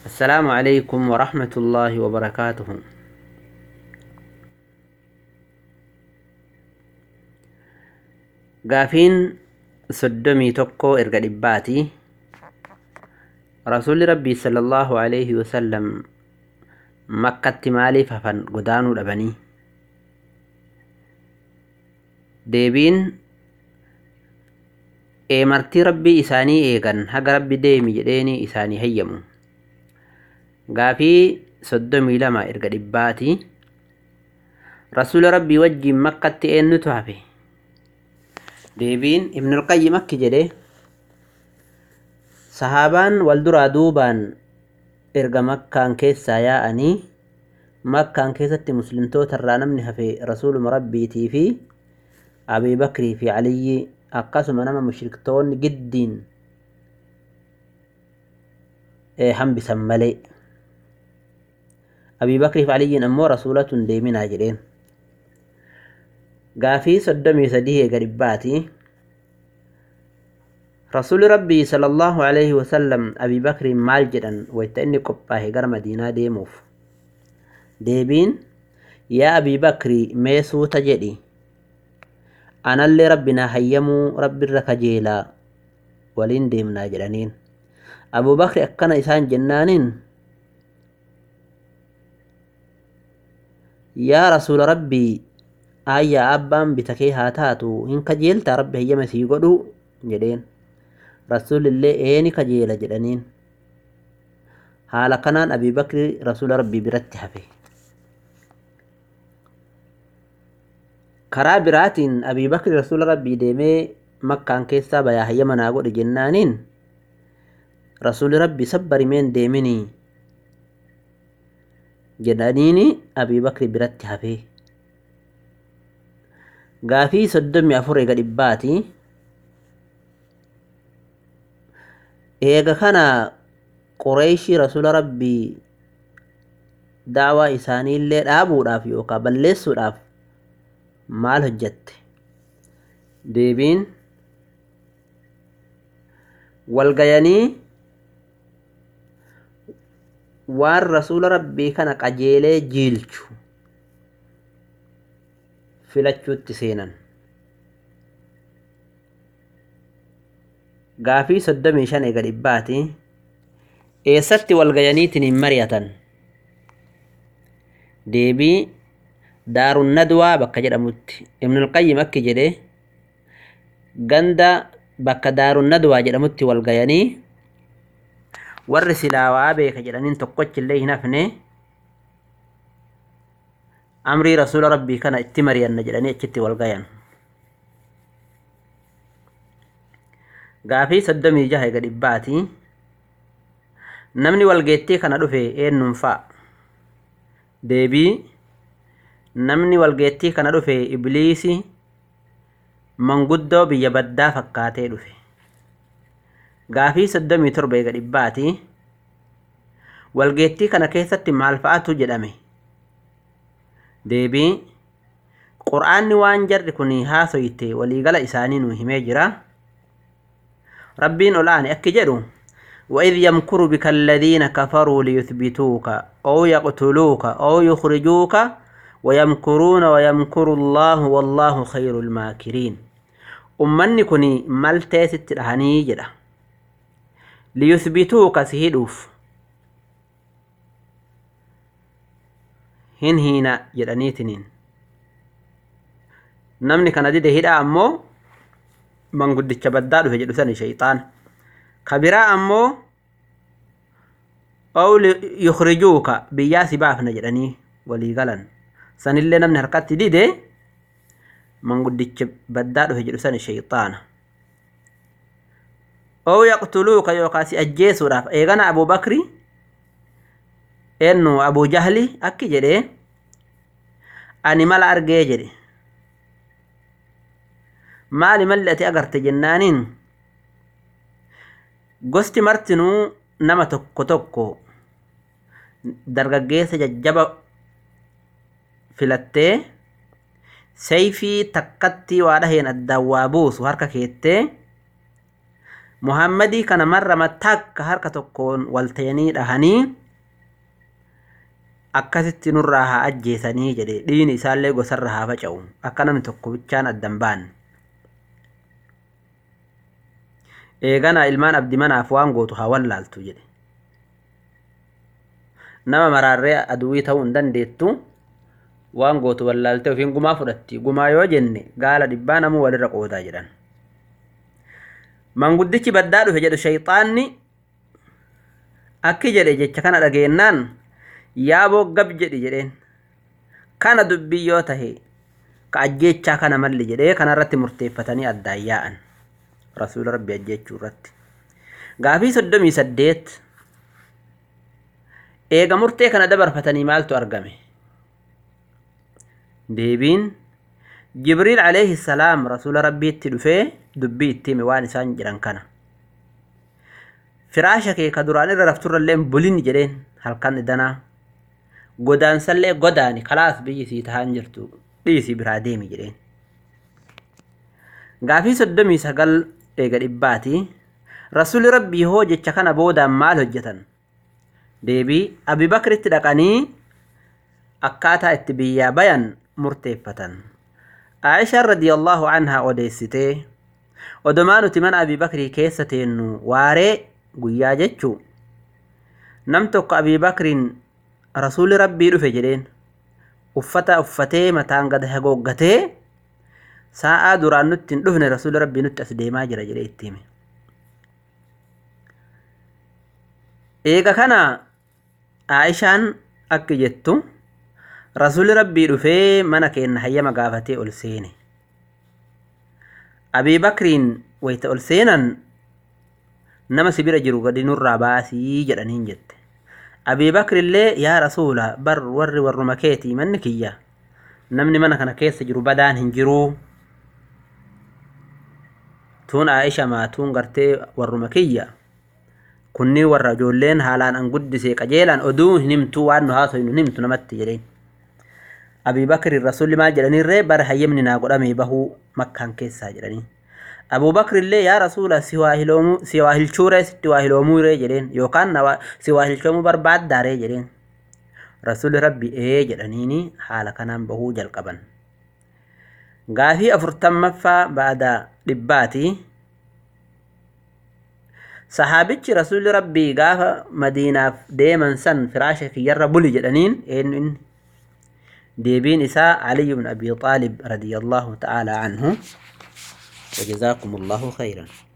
السلام عليكم ورحمة الله وبركاته gaafiin soddomii tokko erga dhibbaati rasuulli rabbii sallallahu alaihi wasallam makkatti maaliif hafan godaanuu dhabanii deebiin eemartii rabbii isaanii eegan haga rabbi deemi jedheeni isaanii hayyamu gaafii soddomii lama erga dhibbaati rasuula rabbii wajjiin makkatti eenyutu hafe deebiin ibnul qayyim akki jedhe sahaabaan wal duraa duubaan erga makkaan keessaa yaa'anii makkaan keessatti muslimtoota irraa namni hafe rasuuluma rabbiitii fi abii bakrii fi aliyyi akkasuma nama mushriktoonni giddiin hambisan malee abii bakrii fi aliyyiin ammoo rasuulatun deeminaa jedheen gaafii soddomii sadii eega dhibbaati rasuuli rabbii sallallahu alaihi wasallam abii bakriin maal jedhan wayta inni qophaahe gara madiinaa deemuuf deebiin yaa abii bakrii mee suuta jedhi anallee rabbinaa hayyamuu rabbirra kajeelaa waliin deemnaa jedhaniin abuu bakri akkana isaan jennaaniin yaa rasuula rabbii ayyaa abbaan bita kee haa taatu hin kajeeltaa rabbi hayyama sii godhu jedheen rasuulillee eeni kajeela jedhaniin haala kanaan abii bakri rasuula rabbii biratti hafe karaa biraatiin abii bakri rasuula rabbii deemee makkaan keessaa bayaa hayyama naa godhe jennaaniin rasuuli rabbii sabbarimeen deeminii jedhaniini abii bakri biratti hafee gaafii soddomii afur eega dhibbaati eega kana qureeshii rasuula rabbii daawaa isaaniillee dhaabuudhaaf yookaan balleessuudhaaf maal hojjatte deebiin walgayanii waan rasuula rabbii kana qajeelee jiilchu filachuutti seenan gaafii soddomii shan eega dhibbaati eessatti walgayaniitiin hin mari'atan deebii daarun nadwaa bakka jedhamutti ibnul qayyim akki jedhe ganda bakka daarun nadwaa jedhamutti walgayanii warri silaawaa beeka jedhaniin tokkochillee hin hafne amrii rasuula rabbii kana itti mari'anna jedhanii achitti wal gayan gaafii soddomii jaha ega dhibbaati namni walgeettii kana dhufe eenyuun fa'a deebii namni walgeettii kana dhufe ibliisi manguddoo biyya baddaa fakkaatee dhufe gaafii soddomii torba ega dhibbaati walgeettii kana keessatti maal fa'atu jedhame deebii qur'aanni waan jarri kun haasoyte waliigala isaanii nu himee jira rabbiin olaane akki jedhu وإذ يمكر بك الذين كفروا ليثبتوك أو يقتلوك أو يخرجوك ويمكرون ويمكر الله والله خير الماكرين أمني كني ملتيس التلهني جدا ليثبتوك سهدوف hin hiina jedhaniitiniin namni kana dide hidha ammoo manguddicha baddaa dhufe jedhu sani shayxaan ka biraa ammoo ow yukrijuuka biyyaa si baafna jedhanii walii galan sanillee namni harkatti dide manguddicha baddaa dhufe jedhu sani shayxaana ow yaqtuluuka yookaa si ajjeesuudhaaf eegana abubakri eennu abu jahli akki jedhe ani mala argee jedhe maali malli ati agarte jennaaniin gosti martinuu nama tokko tokko dargaggeessa jajjaba filattee sayfii takkatti waa dhaheen addaan waa buusu harka keettee muhammadii kana marrama takka harka tokkoon waltayanii dhahanii akkasitti nurraa haa ajjeesanii jedhe dhiini isaallee gosarra haa faca'u akka namni tokko bichaan addan baan eegana ilmaan abdi manaaf waan gootu haa wallaaltu jedhe nama maraarree aduwii ta'uu hin dandeettu waan gootu wallaaltee ofiin gumaa fudhatti gumaa yoo jenne gaala dhibbaa namuu walirra qoodaa jedhan manguddichi baddaa dhufe jedhu shayxaanni akki jedhe jecha kana dhageennaan yaaboo gab jedhi jedheen kana dubbii yoo tahe ka ajjeechaa kana malli jedhee kanarratti murteeffatanii addaan yaa'an rasuula rabbi ajjeechuu irratti gaafii soddomii saddeet eega murtee kana dabarfatanii maaltu argame deebiin jibriil alayhi salaam rasuula rabbiitti dhufee dubbii itti hime waan isaan jedhan kana firaasha kee ka duraan irra rafturrallee bulin jedheen halkan idanaa godaansallee godaani kalaas biyyi sii tahaan jirtu dhiisii biraa deemi jedheen gaafii soddomii sagal eega dhibbaati rasuli rabbii hoo jecha kana boodaan maal hojjetan deebii abibakritti dhaqanii akkaataa itti biyyaa bayan murteeffatan aishaan radiyallahu anhaa odeessitee odomaa nuti mana abibakrii keessa teennu waaree guyyaa jechuu nam tokko abibakriin rasuuli rabbii dhufe jedheen uffata uffatee mataan gad hagooggatee sa'aa duraan nutti hin dhufne rasuuli rabbii nutti as deemaa jira jedhee itti hime eega kana aishaan akki jettu rasuuli rabbii dhufee mana keenna hayyama gaafatee ol seene abii bakriin wayta ol seenan nama sibira jiru gadi nurraa baasii jedhaniin jette abii bakrillee yaa rasuula bar warri warruma keetii manni kiyya namni mana kana keessa jiru badaan hin jiruu tuun aisha maatuun gartee warruma kiyya kunniin warra ijoolleen haalaan an guddisee qajeelaan oduu hin himtuu waan nu haasoy nu himtu namatti jedheen abii bakri rasulli maal jedhaniirree bara hayyamni naa godhamee bahuu makkaan keessaa jedhanii abuu bakrillee yaa rasuula si waa hilchuuree sitti waa hiloomuuree jedheen yookaan si waa hilchoomuu barbaaddaaree jedheen rasuli rabbi ee jedhaniini haala kanaan bahuu jalqaban gaafii afurtammaffaa baada dhibbaati sahaabichi rasuli rabbii gaafa madiinaaf deeman san firaasha kiyyarra buli jedhaniin eenyu inni deebiin isaa علي بن أبي طالب رضي الله تعالى عنه وجزاكم الله خيرا